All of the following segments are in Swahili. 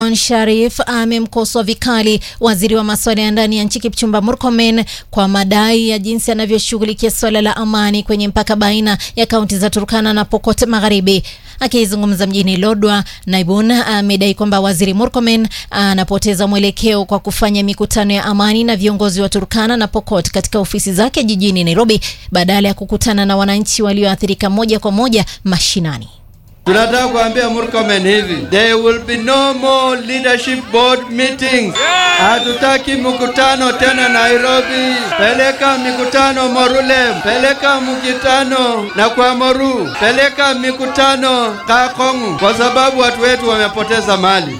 Sharif amemkosoa vikali waziri wa masuala ya ndani ya nchi Kipchumba Murkomen kwa madai ya jinsi anavyoshughulikia suala la amani kwenye mpaka baina ya kaunti za Turkana na Pokot Magharibi. Akizungumza mjini Lodwar, Naibun amedai kwamba waziri Murkomen anapoteza mwelekeo kwa kufanya mikutano ya amani na viongozi wa Turkana na Pokot katika ofisi zake jijini Nairobi badala ya kukutana na wananchi walioathirika moja kwa moja mashinani. Tunataka kuambia Murkomen hivi, there will be no more leadership board meetings. Hatutaki mkutano tena Nairobi. Peleka mikutano Morulem, peleka mkutano na kwa Moru, peleka mikutano Kakongu, kwa sababu watu wetu wamepoteza mali.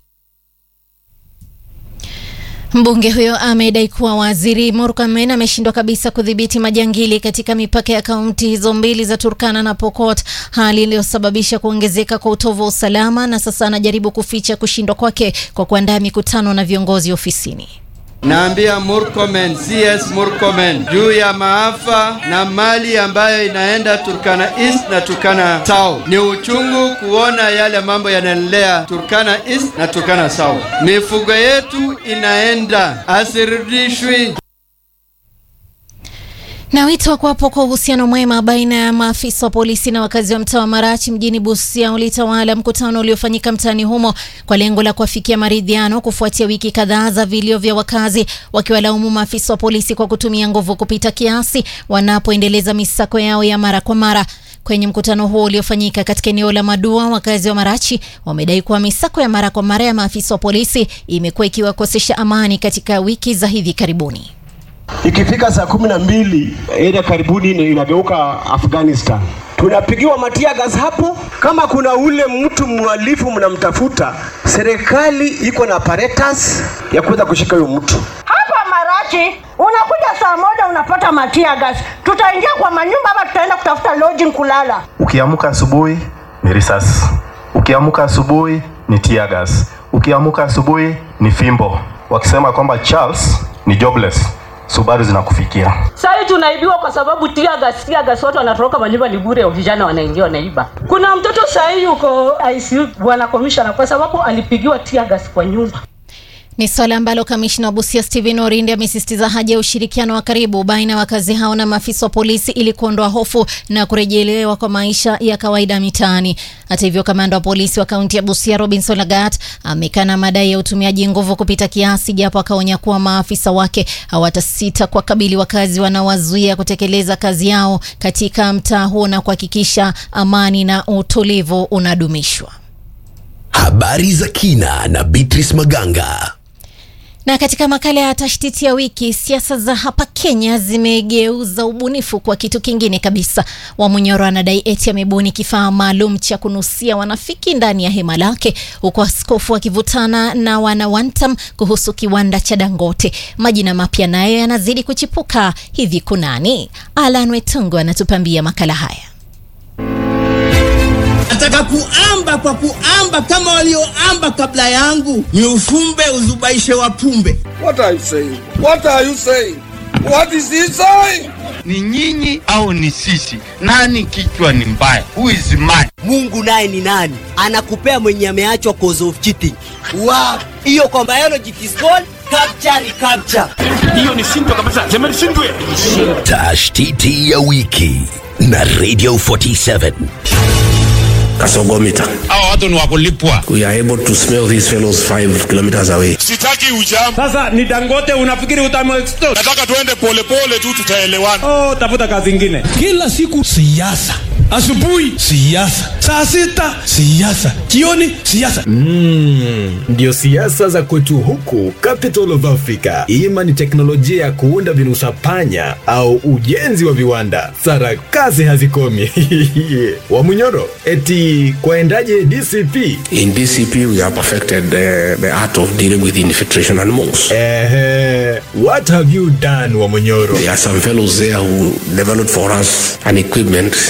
Mbunge huyo amedai kuwa waziri Murkomen ameshindwa kabisa kudhibiti majangili katika mipaka ya kaunti hizo mbili za Turkana na Pokot, hali iliyosababisha kuongezeka kwa utovu wa usalama, na sasa anajaribu kuficha kushindwa kwake kwa kuandaa mikutano na viongozi ofisini. Naambia Murkomen, CS Murkomen juu ya maafa na mali ambayo inaenda Turkana East na Turkana South. Ni uchungu kuona yale mambo yanaendelea Turkana East na Turkana South. Mifugo yetu inaenda, asirudishwi. Na wito wa kuwapo kwa uhusiano mwema baina ya maafisa wa polisi na wakazi wa mtaa wa Marachi mjini Busia ulitawala mkutano uliofanyika mtaani humo kwa lengo la kuafikia maridhiano kufuatia wiki kadhaa za vilio vya wakazi wakiwalaumu maafisa wa polisi kwa kutumia nguvu kupita kiasi wanapoendeleza misako yao ya mara kwa mara. Kwenye mkutano huo uliofanyika katika eneo la Madua, wakazi wa Marachi wamedai kuwa misako ya mara kwa mara ya maafisa wa polisi imekuwa ikiwakosesha amani katika wiki za hivi karibuni. Ikifika saa kumi na mbili area karibuni inageuka Afghanistan, tunapigiwa matia gas hapo. Kama kuna ule mtu mhalifu mnamtafuta, serikali iko na apparatus ya kuweza kushika huyo mtu. Hapa Marachi unakuja saa moja unapata matia gas, tutaingia kwa manyumba ama tutaenda kutafuta lodging kulala. Ukiamka asubuhi ni risasi, ukiamka asubuhi ni tear gas, ukiamka asubuhi ni fimbo, wakisema kwamba Charles ni jobless Subaru zinakufikia. Sasa tunaibiwa kwa sababu tia gas, tia gas, watu wanatoroka manyumba ni bure, vijana wanaingia wanaiba. Kuna mtoto sasa yuko ICU bwana commissioner kwa sababu alipigiwa tia gas kwa nyumba. Ni swala ambalo kamishna wa Busia Stephen Orindi amesisitiza haja ya ushirikiano wa karibu baina ya wakazi hao na maafisa wa polisi ili kuondoa hofu na kurejelewa kwa maisha ya kawaida mitaani. Hata hivyo, kamanda wa polisi wa kaunti ya Busia Robinson Lagat amekana madai ya utumiaji nguvu kupita kiasi, japo akaonya kuwa maafisa wake hawatasita kuwakabili wakazi wanaowazuia kutekeleza kazi yao katika mtaa huo na kuhakikisha amani na utulivu unadumishwa. Habari za kina na Beatrice Maganga. Na katika makala ya tashtiti ya wiki, siasa za hapa Kenya zimegeuza ubunifu kwa kitu kingine kabisa. Wamunyoro anadai eti amebuni kifaa maalum cha kunusia wanafiki ndani ya hema lake, huku askofu akivutana na wana Wantam kuhusu kiwanda cha Dangote. Majina mapya nayo yanazidi kuchipuka. Hivi kunani? Alan Wetungu anatupambia makala haya. Nataka kuamba kwa kuamba kama walioamba kabla yangu, ni ufumbe uzubaishe wapumbe. What are you saying? What are you saying? What is he saying? Ni nyinyi au ni sisi? Nani kichwa ni mbaya? Who is mad? Mungu naye ni nani? Anakupea mwenye ameachwa cause of cheating. Wow. Hiyo kwa biology it is called capture recapture. Hiyo ni shindwa kabisa. Sema ni shindwe. Tashtiti ya wiki na Radio 47. Kasogomita. Hao watu ni wakulipwa. We are able to smell these fellows 5 kilometers away. Sitaki ujam. Sasa ni Dangote unafikiri utamextort? Nataka tuende polepole tu tutaelewana. Oh, tafuta kazi nyingine. Kila siku siasa. Asubuhi siasa, saa sita siasa, jioni siasa. Mm, ndio siasa za kwetu huku capital of Africa. Ima ni teknolojia ya kuunda virusa panya au ujenzi wa viwanda, sarakasi hazikomi. Wamunyoro, eti kwaendaje DCP? In DCP we have perfected the, the art of dealing with infiltration and monks. Eh, what have you done Wamunyoro? There are some fellows there who developed for us an equipment